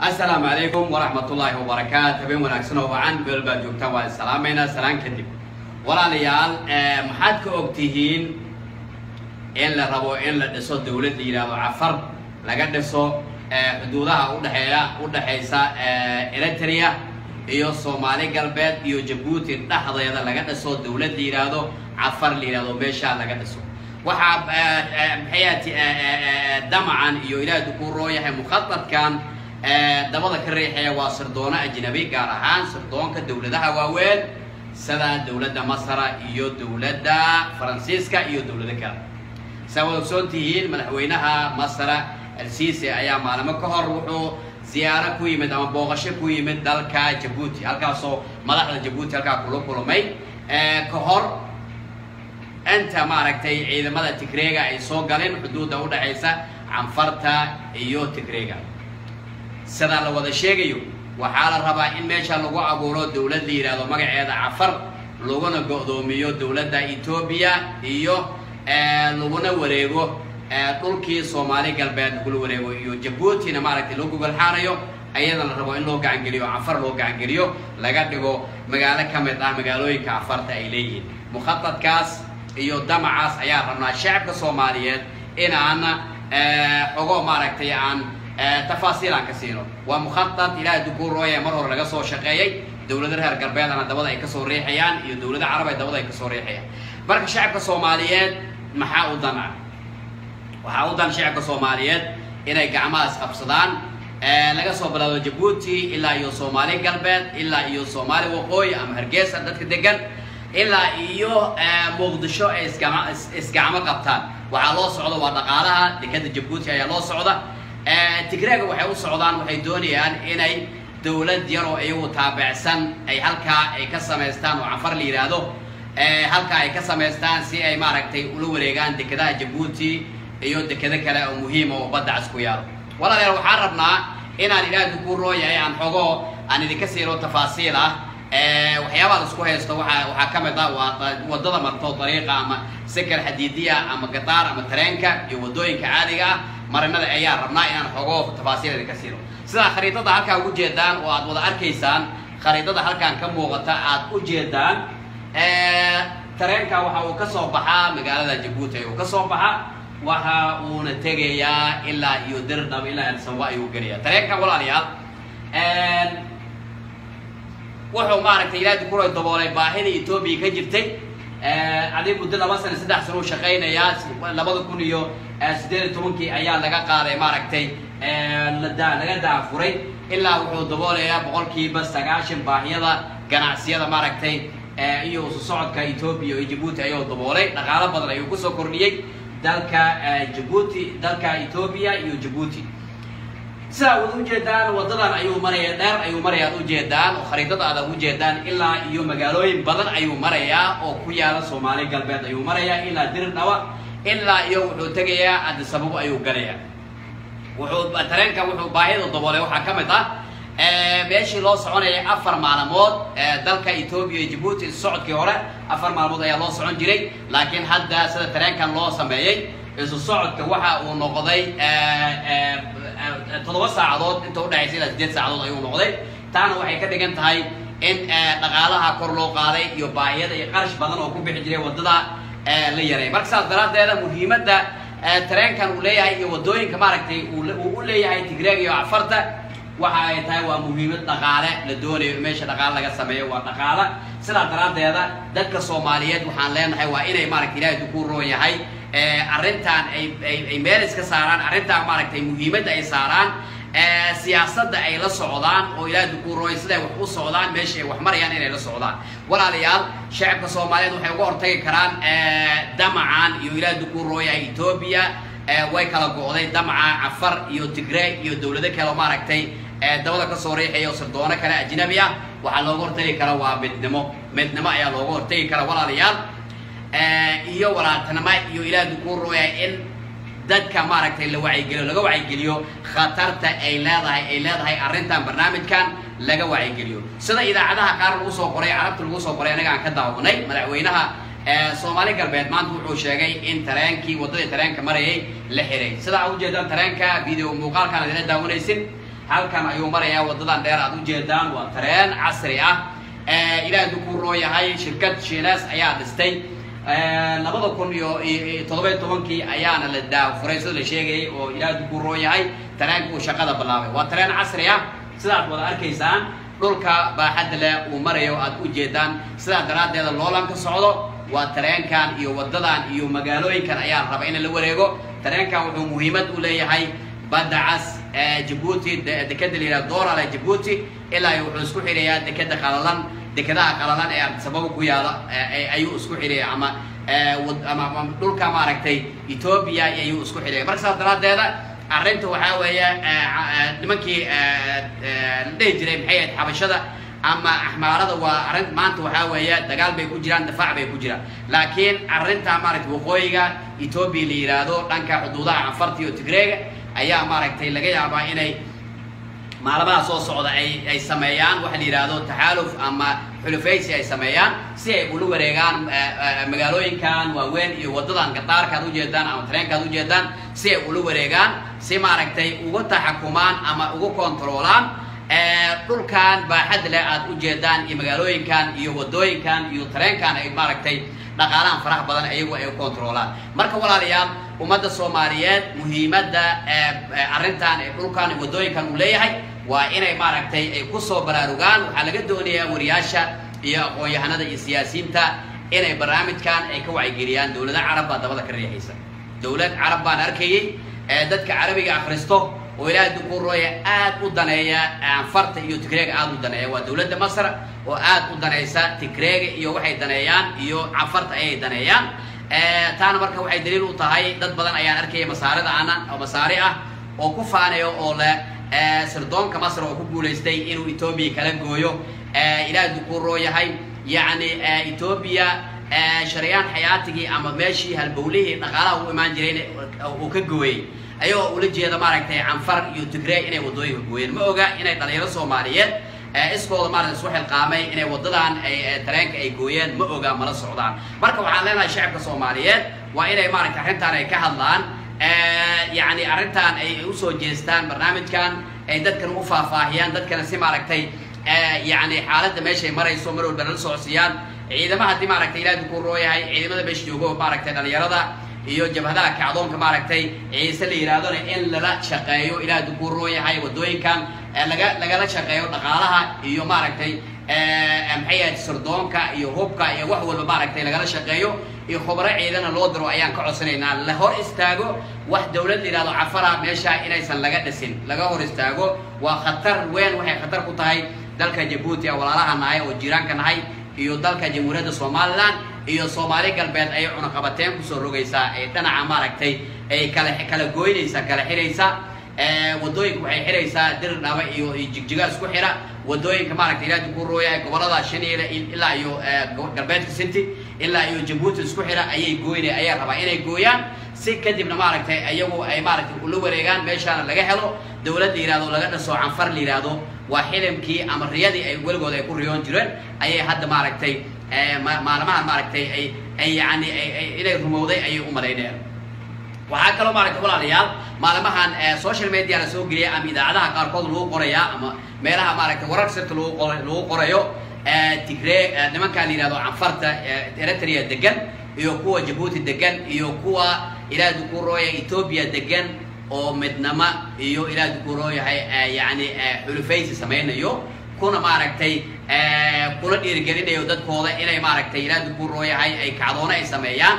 asalaamu calaykum waraxmatullaahi wabarakaatu habeen wanaagsan oo wacan meel baad joogtaan waa islaamaynaa salaan kadib walaalayaal maxaad ka og tihiin in la rabo in la dhiso dawlad la yidhahdo cafar laga dhiso xuduudaha udhexeeya udhexaysa eritrea iyo soomaali galbeed iyo jabuuti dhexdeeda laga dhiso dawlad la yidhaahdo cafar la yidhahdo meeshaa laga dhiso waxaa maxayati damacan iyo ilaahi ku rooyahay mukhadadkan dabada ka riixaya waa sirdoona ajnabi gaar ahaan sirdoonka dawladaha waaweyn sida dawladda masra iyo dawladda faransiiska iyo dawlado kale saa waad ogsoon tihiin madaxweynaha masra alsiisi ayaa maalimo ka hor wuxuu ziyaaro ku yimid ama booqasho ku yimid dalka jabuuti halkaasoo madaxda jabuuti halkaa kula kulmay ka hor inta maaragtay ciidamada tigreega ay soo galeen xuduudda udhexaysa canfarta iyo tigreega sidaa la wada sheegayo waxaa la rabaa in meesha lagu abuuro dawlad la yidhahdo magaceeda cafar laguna go-doomiyo dawladda etoobiya iyo laguna wareego dhulkii soomaali galbeed lagula wareego iyo jabuutina maaragtay loo gogolxaanayo ayada la rabo in loo gacangeliyo cafar loo gacangeliyo laga dhigo magaalo ka mid ah magaalooyinka cafarta ay leeyihiin mukhadadkaas iyo damacaas ayaa rabnaa shacabka soomaaliyeed inaan xogo maaragtay aan tafaasiil aan ka siino waa mukhadad ilaahay dukuurooya mar hore laga soo shaqeeyey dawlada reer galbeedana dabada ay kasoo riixayaan iyo dawlada carab ay dabada ay kasoo riixayaan marka shacabka soomaaliyeed maxaa u dan ah waxaa u dan shacabka soomaaliyeed inay gacmahaas qabsadaan laga soo bilaado jabuuti ilaa iyo soomaali galbeed ilaa iyo soomaali waqooyi ama hargeysa dadka degan ilaa iyo muqdisho ay isgama isgacmo qabtaan waxaa loo socda waa dhaqaalaha dekada jabuuti ayaa loo socda tigreega waxay u socdaan waxay doonayaan inay dawlad yaroo iyagu taabicsan ay halkaa ay ka samaystaan oo cafar la yidhaahdo halkaa ay ka samaystaan si ay maaragtay ula wareegaan dekadaha jabuuti iyo dekado kale oo muhiima oo badda cas ku yaalo walaalayaal waxaan rabnaa inaan ilaahi ku rooyahay aan xogo aan idinka siino tafaasiil ah waxyaabaha isku haysto waa waxaa ka mid ah waa wadada marto dariiqa ama sakar xadiidiya ama gataar ama tareenka iyo wadooyinka caadiga ah marinada ayaa rabnaa inaan xogo tafaasiil idinka siino sidaa khariidada halkaa ugu jeedaan oo aad wada arkaysaan khariidada halkaan ka muuqata aad u jeedaan tareenka waxa uu ka soo baxaa magaalada jabuuti ayuu ka soo baxaa waxa uuna tegayaa ilaa iyo dirdhab ilaa adsaba ayuu gelaya tareenka walaalayaal wuxuu maaragtay ilaahi kuro daboolay baahida etoobiya ka jirtay adig muddo laba sana saddex sana u shaqaynayaa labada kun iyo siddeed iyo tobankii ayaa laga qaaday maaragtay laga daafuray ilaa wuxuu daboolayaa boqolkiiba sagaashan baahiyada ganacsiyada maaragtay iyo isu socodka etoobiya iyo jabuuti ayuu daboolay dhaqaalo badan ayuu kusoo kordhiyey dalka jabuuti dalka etoobiya iyo jabuuti sidaa wad ujeedaan wadadan ayuu maraya dheer ayuu maraya ad ujeedaan oo khariidada aad ujeedaan ilaa iyo magaalooyin badan ayuu marayaa oo ku yaala soomaali galbeed ayuu marayaa ilaa dirdhawa ilaa iyo wuxuu tegayaa adisababo ayuu galayaa wuxuu tareenka wuxuu baahida daboolay waxaa ka mid ah meeshii loo soconayay afar maalmood dalka etoobiya iyo jabuuti isu socodkii hore afar maalmood ayaa loo socon jiray laakiin hadda sida tareenkan loo sameeyey isu socodka waxa uu noqday toddoba saacadood inta udhexaysa ilaa sideed saacadood ayuu noqday taana waxay ka dhigan tahay in dhaqaalaha kor loo qaaday iyo baahiyada iyo qarash badan oo ku bixi jiray waddada la yaray marka saas daraaddeeda muhiimadda tareenkan uu leeyahay iyo waddooyinka maaragtay uu u leeyahay tigreeg iyo cafarta waxa ay tahay waa muhiimad dhaqaale la doonayo in meesha dhaqaale laga sameeyo waa dhaqaale sidaa daraaddeeda dadka soomaaliyeed waxaan leenahay waa inay maaragta ilaahi ku roon yahay arrintan ay ay meel iska saaraan arrintan maaragtay muhiimadda ay saaraan siyaasadda ay la socdaan oo ilaahi ku rooy siday wax u socdaan meesha ay wax marayaan inay la socdaan walaalayaal shacabka soomaaliyeed waxay uga hortagi karaan damacan iyo ilaahi ku rooyahay etoobiya way kala go'day damaca cafar iyo tigre iyo dawlado kale oo maaragtay dabada kasoo riixaya oo sardoono kale ajnabi ah waxaa looga hortagi kara waa midnimo midnimo ayaa looga hortagi kara walaalayaal iyo walaaltanimo iyo ilaahi ku rooyahay in dadka maaragtay la wacyigeliyo laga wacyigeliyo khatarta ay leedahay ay leedahay arrintan barnaamijkan laga wacyigeliyo sida idaacadaha qaar lagu soo qoray carabta lagu soo qoray anaga aan ka daawanay madaxweynaha soomaali galbeed maanta wuxuu sheegay in tareenkii waddadii tareenka marayay la xiray sidaa ujeedaan tareenka video muuqaalkaan idina daawanaysin halkan ayuu marayaa wadadan dheer aad ujeedaan waa tareen casri ah ilaah dukuu roo yahay shirkad shiinees ayaa dhistay labada kun iyo toddoba tobankii ayaana la daafuray sida la sheegayay oo ilaah dukuu roo yahay tareenka uu shaqada bilaabay waa tareen casri ah sidaad wada arkaysaan dhulka baaxadda leh uu marayo aad ujeedaan sidaa daraaddeeda loolan ka socdo waa tareenkan iyo wadadan iyo magaalooyinkan ayaa raba in la wareego tareenkan wuxuu muhiimad u leeyahay badda cas jabuuti dekeda la yihahdo doorale jabuuti ilaa wuxuu isku xidhayaa dekeda qalalan dekadaha qalalan ee sababa ku yaala ayuu isku xidhaya ama ama dhulka maaragtay ethoobia ayuu isku xidhaya marka saas daraaddeeda arrinta waxaa weeye nimankii la dhihi jiray maxay ahayd xabashada ama axmaarada waa arrin maanta waxaa weeye dagaal bay ku jiraan difaac bay ku jiraan laakiin arrinta maaragtay waqooyiga ethoobia la yidhaahdo dhanka xuduudaha canfarta iyo tigreega ayaa maaragtay laga yaabaa inay maalmaha soo socda ay ay sameeyaan waxa la yidhaahdo taxaaluf ama xulufaysi ay sameeyaan si ay ula wareegaan magaalooyinkan waaweyn iyo wadadan gadaarka ad ujeedaan ama tareenka ad ujeedaan si ay ula wareegaan si maaragtay uga taxakumaan ama uga kontroolaan dhulkan baaxad leh aad ujeedaan iyo magaalooyinkan iyo wadooyinkan iyo tareenkan ay maaragtay dhaqaalahan faraha badan iyagu ay kontroolaan marka walaalayaal ummadda soomaaliyeed muhiimadda arrintan ee dhulkan wadooyinkan uu leeyahay waa inay maaragtay ay kusoo baraarugaan waxaa laga doonayaa wariyaasha iyo aqoon-yahanada iyo siyaasiyiinta inay barnaamijkan ay ka wacyigeliyaan dowlada carab baa dabada ka riixaysa dowlad carab baan arkayay dadka carabiga akhristo oo ilaahay dukurooya aad u daneeya anfarta iyo tigreega aad u daneeya waa dowladda masr oo aad u danaysa tigreega iyo waxay daneeyaan iyo canfarta ayay daneeyaan taana marka waxay daliil u tahay dad badan ayaan arkaya masaarida ana oo masaari ah oo ku faanayo oo leh sirdoonka masr oo ku guulaystay inuu etoobiya kala gooyo ilaahay dukuroo yahay yacni etoobiya shareeyaan xayaatigii ama meeshii halbowlihii dhaqaalaha u imaan jiray uu ka gooyey ayagoo ula jeeda maaragtay canfar iyo tigree inay wadooyinka gooyeen ma oga inay dhalinyaro soomaaliyeed iskooda maarata isku xilqaamay inay wadadan ay tareenka ay gooyeen ma oga mala socdaan marka waxaan leenahay shacabka soomaaliyeed waa inay maaragtay arrintan ay ka hadlaan yacni arrintan ay usoo jeestaan barnaamijkan ay dadkan u faahfaahiyaan dadkana si maaragtay yacni xaaladda meeshay marayso mar walba nala socodsiiyaan ciidama haddii maaragtay ilaah dukuu roo yahay ciidamada meesha joogo maaragtay dhalinyarada iyo jabhadaha kacdoonka maaragtay ciise la yidhahdona in lala shaqeeyo ilaah dukuu roo yahay wadooyinkan laga lagala shaqeeyo dhaqaalaha iyo maaragtay maxay ahayd sirdoonka iyo hubka iyo wax walba maaragtay lagala shaqeeyo iyo khubaro ciidana loo diro ayaan ka codsanaynaa la hor istaago wax dowlad la yidhahdo cafara meesha inaysan laga dhisin laga hor istaago waa khatar weyn waxay khatar ku tahay dalka jabuuti a walaalaha nahay oo jiiraanka nahay iyo dalka jamhuuriyadda somalilan iyo soomaali galbeed ayay cunaqabateen kusoo rogaysaa ee dhinaca maaragtay ay kala kala gooynaysaa kala xiraysaa wadooyinka waxay xiraysaa dir dhaba iyo jigjiga isku xira wadooyinka maaragtay ilaa ku rooya gobolada shaniile ilaa iyo galbeedka sinti ilaa iyo jabuuti isku xira ayay gooynay ayaa rabaa inay gooyaan si kadibna maaragtay ayagu ay maaragtay ula wareegaan meeshaana laga helo dowlad la yihahdo laga dhaso canfar la yihahdo waa xilimkii ama riyadii ay weligood ay ku riyoon jireen ayay hadda maaragtay maalmahan maaragtay ay ay yani inay rumowday ayay u malaynayaan waxaa kaloo maaragtay walaalayaal maalmahan social media la soo geliyay ama idaacadaha qaarkood lagu qorayaa ama meelaha maaragtay warar sirta lagu qor lagu qorayo tigree nimankaa la yihahdo canfarta eritrea degan iyo kuwa jabuuti degan iyo kuwa ilaah dukurooya ethoobia degan oo midnama iyo ilaah dukurooyahay yani xulufaysi samaynayo kuna maaragtay kula dhiirigelinayo dadkooda inay maaragtay ilaah dukurooyahay ay kacdoona ay sameeyaan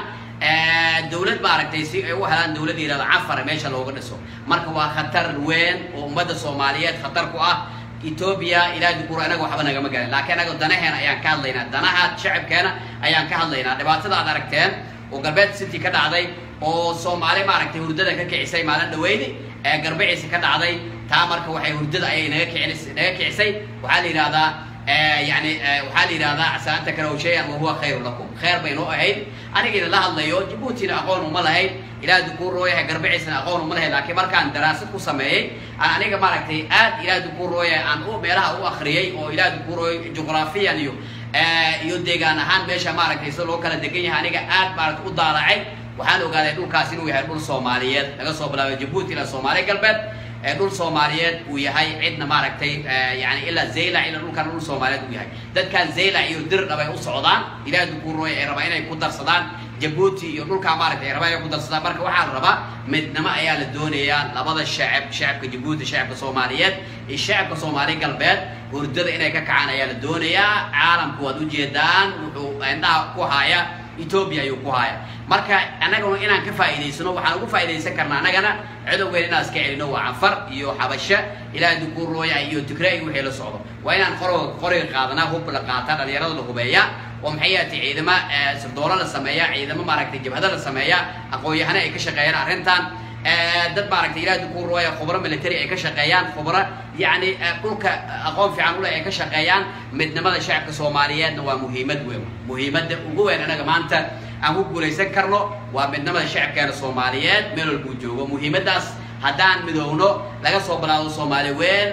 dowlad maaragtay si ay u helaan dowlad yihahdo cafar meesha looga dhiso marka waa khatar weyn oo ummadda soomaaliyeed khatar ku ah ethoobia ilaah dukuro anaga waxba nagama garan laakiin anaga danaheena ayaan ka hadlaynaa danaha shacabkeena ayaan ka hadlaynaa dhibaatada aad aragteen oo galbeed city ka dhacday oo soomaali maaragtay hurdada ka kicisay maalin dhaweyni ee garbiciisa ka dhacday taa marka waxay hurdada ayay naga kicis naga kicisay waxaa la yidhahdaa yani waxaa la yidhahdaa casaanta karaw shay-an wahuwa khayru lakum khayr baynoo ahayd anigiina la hadlayo jabuutina aqoon uma lahayn ilaah dukuu rooyahay garbiciisna aqoon uma lahayn laakiin markaan daraasad ku sameeyey aan aniga maaragtay aad ilaah dukuu rooyahay aan u meelaha u akhriyey oo ilaah dukuu rooyay juqraafiyan iyo iyo deegaan ahaan meesha maaragtay sida loo kala degan yahay aniga aad maaragtay u daalacay waxaan ogaaday dhulkaas inuu yahay dhul soomaaliyeed laga soo bilaabay jabuuti ilaa soomaali galbeed dhul soomaaliyeed uu yahay cidna maaragtay yani ilaa zaylac ilaa dhulkan dhul soomaaliyeed uu yahay dadkan zaylac iyo dirdhab ay u socdaan ilaah dukuurooy ay rabaa inay ku darsadaan jabuuti iyo dhulkaa maaragtay ay rabaa inay ku darsadaan marka waxaa la rabaa midnimo ayaa la doonayaa labada shacab shacabka jabuuti shacabka soomaaliyeed iyo shacabka soomaali galbeed hurdada inay ka kacaan ayaa la doonayaa caalamku waad ujeedaan wuxuu indhaha ku haya etoobiya ayuu ku haya marka annaguna inaan ka faa'iidaysano waxaan ugu faa'iidaysan karnaa annagana cadowgeena inaan iska celino waa canfar iyo xabasho ilaaha dukuurooya iyo tigray wixii la socdo waa inaan qoroga qoriga qaadanaa hub la qaata dhalinyarada la hubeeya oo maxay yahatay ciidamo sirdoolo la sameeya ciidamo maaragtay jabhado la sameeya aqoon-yahano ay ka shaqeeyaan arrintan dad maaragtay ilaah dukuurooya khubro military ay ka shaqeeyaan khubro yacni dhulka aqoon fiican ule ay ka shaqeeyaan midnimada shacabka soomaaliyeedna waa muhiimad weyn muhiimadda ugu weyn anaga maanta aan ku guulaysan karno waa midnimada shacabkeena soomaaliyeed meel walbuu joogo muhiimaddaas haddaan midoowno laga soo bilaabo soomaali weyn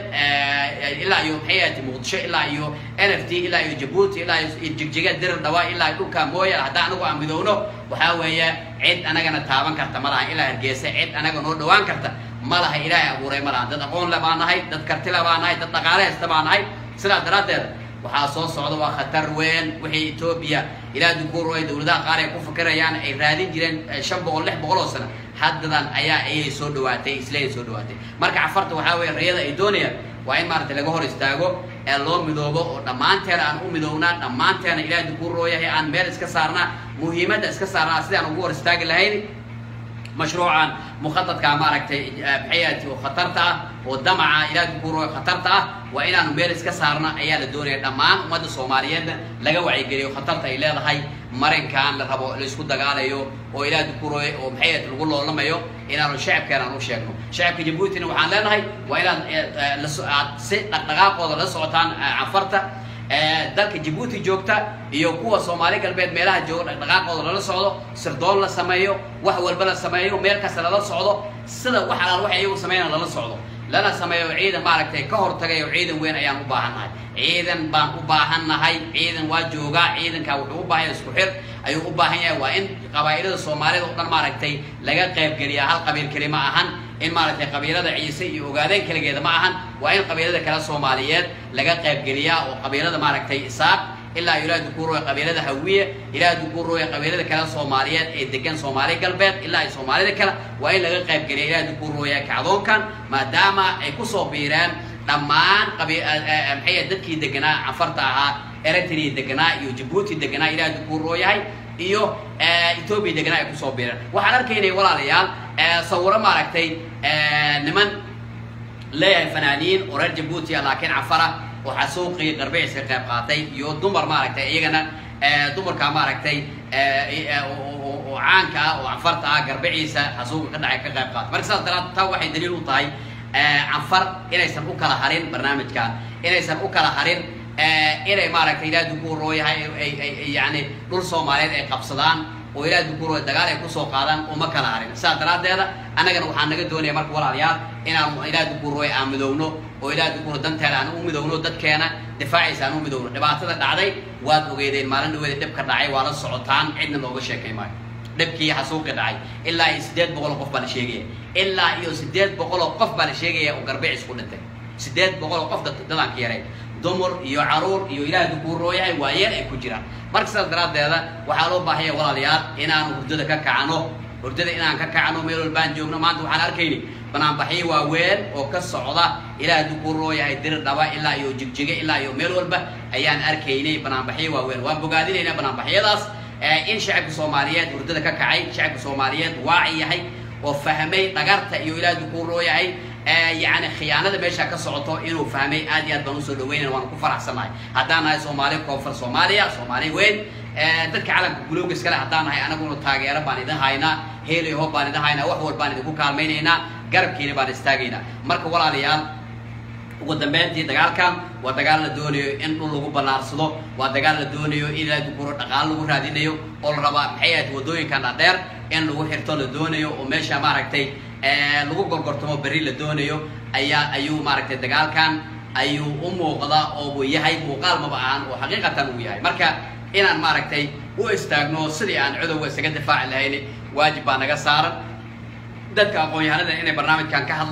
ilaa iyo maxay ahati muqdisho ilaa iyo n f t ilaa iyo jabuuti ilaa iyo jigjiga dirir dhawa ilaa dhulka mooya haddaan anagu aan midoowno waxaa weeye cid anagana taaban karta ma laha ilaa hargeysa cid anaga noo dhawaan karta ma laha ilaahay abuuray ma laha dad aqoon le baa nahay dad karti le baa nahay dad dhaqaale haysta baa nahay sidaas daraaddeed waxaa soo socda waa khatar weyn wixii etoobiya ilaa dukuuro ay dowladaha qaar ay ku fikirayaan ay raadin jireen shan boqol lix boqol oo sano haddadan ayaa ayay soo dhawaatay isleey soo dhawaatay marka cafarta waxaa weeye rayada ay doonayaan waa in maaragtay laga hor istaago ee loo midoobo oo dhammaanteena aan u midownaa dhammaanteena ilaah dukuuro yahay aan meel iska saarnaa muhiimadda iska saarnaa sidaan ugu hor istaagi lahayn mashruucan mukhadadka maaragtay maxayati oo khatarta ah oo damaca ilaa dukuuro khatarta ah waa inaanu meel iska saarno ayaa la doonaya dhammaan ummadda soomaaliyeedna laga wacyigeliyo khatarta ay leedahay marinkan la rabo laisku dagaalayo oo ilaa dukuurooy oo maxayati lagu loolamayo inaanu shacabkeena aan u sheegno shacabka jabuutina waxaan leenahay waa inaad aad si dhaqdhaqaaqooda la socotaan cafarta dalka jabuuti joogta iyo kuwa soomaali galbeed meelaha jooga dhaqdhaqaaqooda lala socdo sirdoon la sameeyo wax walba la sameeyo meel kasta lala socdo sida wax alaal wax iyagu sameynaan lala socdo lana sameeyo ciidan maaragtay ka hortagayo ciidan weyn ayaan u baahannahay ciidan baan u baahannahay ciidan waa joogaa ciidankaa wuxuu u baahan yahay isku xir ayuu u baahan yahay waa in qabaa'ilada soomaalida o dhan maaragtay laga qaybgeliyaa hal qabiil keli ma ahan in maaragtay qabiilada ciise iyo ogaadeen keligeeda ma ahan waa in qabiilada kale soomaaliyeed laga qaybgeliyaa oo qabiilada maaragtay isaaq ilaa ilaah dukuurooya qabiilada hawiye ilaah dukuurooya qabiilada kale soomaaliyeed ee degan soomaali galbeed ilaa ay soomaalida kale waa in laga qaybgeliya ilaah dukuurooya kacdoonkan maadaama ay kusoo biireen dhammaan maxay dadkii deganaa cafarta ahaa eritrea deganaa iyo jabuuti deganaa ilaah dukuuroo yahay iyo ethoobia deganaa ay kusoo biireen waxaan arkaynay walaalayaal sawiro maaragtay niman leeyahay fanaaniin oo reer jabuuti ah laakiin cafara oo xasuuqii garbecis ka qayb qaatay iyo dumar maaragtay iyagana dumarka maaragtay oo caanka ah oo cafarta ah garbiciisa xasuuqa ka dhacay ka qayb qaatay marka saas daraad taa waxay daliil u tahay canfar inaysan u kala harin barnaamijkan inaysan u kala harin inay maaragtay ilaah dukuuroo yahay yani dhul soomaaliyeed ay qabsadaan oo ilaah dukuuroo dagaal ay kusoo qaadaan uma kala harin sidaas daraaddeeda annagana waxaa naga doonaya marka walaalayaal inaan ilaah dukuuroo aan midowno oo ilaah dukuuro danteena aan u midowno dadkeena difaaciisa aan u midowno dhibaatada dhacday waad ogeedeen maalin dhaweeda dhibka dhacay waa la socotaan cidna looga sheekay maayo dhibkii xasuuqi dhacay ilaa iyo siddeed boqol oo qof baa la sheegaya ilaa iyo siddeed boqol oo qof baa la sheegaya oo garbicis ku dhintay siddeed boqol oo qof dadaan ka yaray dumar iyo caruur iyo ilaah dukuuroo yahay waayeel ay ku jiraan marka sidaas daraaddeeda waxaa loo baahanya walaalayaal inaanu hurdada ka kacno hurdada inaan ka kacno meel walbaan joogno maanta waxaan arkayni banaanbaxyo waaweyn oo ka socda ilaah dukuuroo yahay diri dhaba ilaa iyo jigjiga ilaa iyo meel walba ayaan arkaynay banaanbaxyo waaweyn waan bogaadinaynaa banaanbaxyadaas in shacabka soomaaliyeed hurdada ka kacay shacabka soomaaliyeed waaci yahay oo fahmay dhagarta iyo ilaah dukuuroo yahay yani khiyaanada meesha ka socoto inuu fahmay aad iyo aad baan usoo dhaweynaya waana ku faraxsannahay haddaan nahay soomaali koonfur soomaaliya soomaali weyn dadka calamka gulowga iskale haddaan nahay anaguna taageero baan idin haynaa heelay hoob baan idin haynaa wax walbaan idinku kaalmaynaynaa garabkiina baan istaagaynaa marka walaalayaal ugu dambeyntii dagaalkan waa dagaal la doonayo in dhul lagu ballaarsado waa dagaal la doonayo in ilaa dukuro dhaqaalo lagu raadinayo oo la rabaa maxay ahayd waddooyinkan dhadheer in lagu xirto la doonayo oo meesha maaragtay lagu gorgortamo berri la doonayo ayaa ayuu maaragtay dagaalkan ayuu u muuqda oo uu yahay muuqaal maba ahan oo xaqiiqatan uu yahay marka inaan maaragtay u istaagno sidii aan cudowga isaga difaaci lahayn waajib baa naga saaran dadka aqoon-yahanada inay barnaamijkan ka hadlaan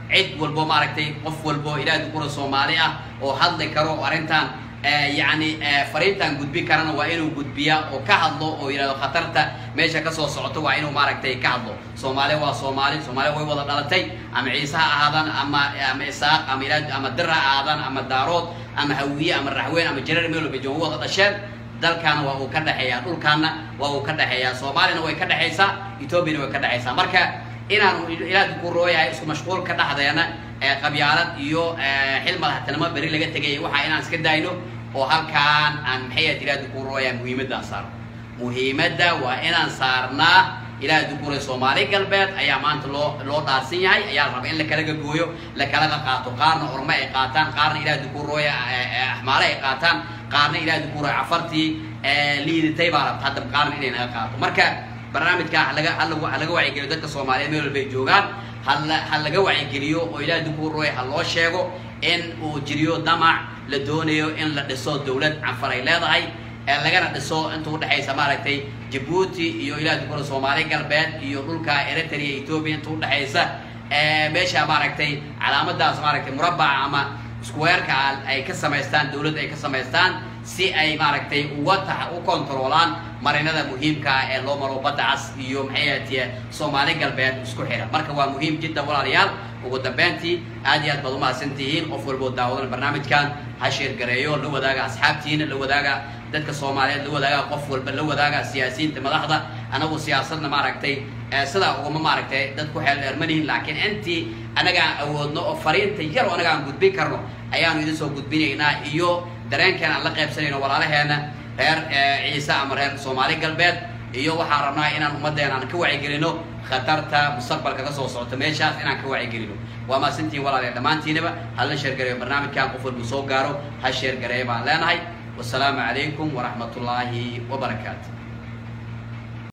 cid walbo maaragtay qof walbo ilaahay dukura soomaali ah oo hadli karo oo arrintan yacni fariintan gudbi karana waa inuu gudbiya oo ka hadlo oo yidhahdo khatarta meesha kasoo socoto waa inuu maaragtay ka hadlo soomaali waa soomaali soomaali way wada dhalatay ama ciise ha ahaadaan ama ama isaaq ama ilaa ama dir ha ahaadaan ama daarood ama hawiye ama raxweyn ama jareer meel walba joogo wada dhasheen dalkaana waa uu ka dhexeeyaa dhulkaana waa uu ka dhexeeyaa soomaalina way ka dhexaysaa ethoobiana way ka dhexaysaa marka inaanu ilaah ku rooyahay isku mashquulka dhexdeena qabyaalad iyo xil madaxtinimo beri laga tegay waxaa inaan iska daayno oo halkaan aan maxay ilaah ku rooyaa muhiimadaan saarno muhiimadda waa inaan saarnaa ilaah dukuray soomaali galbeed ayaa maanta loo loo dhaarsan yahay ayaa la raba in la kalaga gooyo la kalaga qaato qaarna orme ay qaataan qaarna ilaah dukurooya axmaale ay qaataan qaarna ilaah dukurooya cafartii liidatay baa rabta hadda qaarna inay naga qaato marka barnaamijka halaga halaga wacyigeliyo dadka soomaaliyeed meel walba ay joogaan hala ha laga wacyigeliyo oo ilaah dukurooya ha loo sheego in uu jiriyo damac la doonayo in la dhiso dawlad canfar ay leedahay lagana dhiso inta udhexaysa maaragtay jabuuti iyo ilaah dukura soomaali galbeed iyo dhulka eritrea ethoobia inta udhexaysa meesha maaragtay calaamadaas maaragtay murabaca ama squareka ay ka samaystaan dawladda ay ka samaystaan si ay maaragtay uga ta u controolaan marinada muhiimka ah ee loo maro badda cas iyo maxay ahatiye soomaali galbeed isku xira marka waa muhiim jiddan walaalayaal ugu dambeyntii aad iyo aad baad umahadsan tihiin qof walboo daawadan barnaamijkan ha sheergareeyo la wadaaga asxaabtiina la wadaaga dadka soomaaliyeed la wadaaga qof walba la wadaaga siyaasiyiinta madaxda anagu siyaasadna maaragtay sidaa uguma maaragtay dad ku xeel dheermanihin laakiin intii anagaan awoodno oo fariinta yar oo anaga aan gudbin karno ayaanu idin soo gudbinaynaa iyo dareenkeena aan la qaybsanayno walaalaheena reer ciise ama reer soomaali galbeed iyo waxaan rabnaa inaan ummaddeena aan ka wacigelino khatarta mustaqbalka ka soo socota meeshaas inaan ka wacigelino waa maasantiin walaalayaal dhammaantiinaba hala sheergareeyo barnaamijkan qof walbu soo gaaro ha sheergareeya baan leenahay wasalaamu calaykum waraxmat ullaahi wabarakaatu